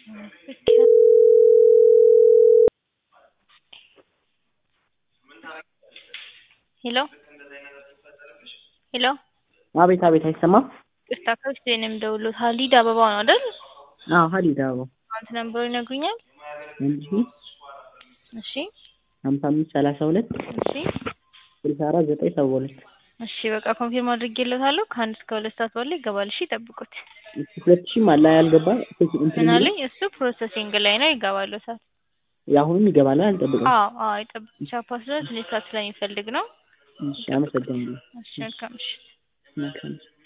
ሄሎ ሄሎ አቤት አቤት አይሰማም? ይቅርታ ከውስጥ ነው የምደውለው ሀሊድ አበባው ነው አይደል? አዎ ሀሊድ አበባው አንተ ነምበሩ ይነግሩኛል? አንድ ሺ እሺ ሀምሳ አምስት ሰላሳ ሁለት እሺ ስልሳ አራት ዘጠኝ ሰባ ሁለት እሺ በቃ ኮንፊርም አድርጌለታለሁ ከአንድ እስከ ሁለት ሰዓት ባለው ይገባል። እሺ ጠብቁት። ሁለት ሺህም አለ ያልገባ እንትን ምን የሚለው አለኝ? እሱ ፕሮሰሲንግ ላይ ነው ይገባል ሰዓት የአሁኑም ይገባል አልጠብቅም። አዎ አዎ ይጠብቅ ቻፓ ስለ ትንሽ ሰዓት ስለሚፈልግ ነው። እሺ አመሰግናለሁ። እሺ መልካም ምሽት። መልካም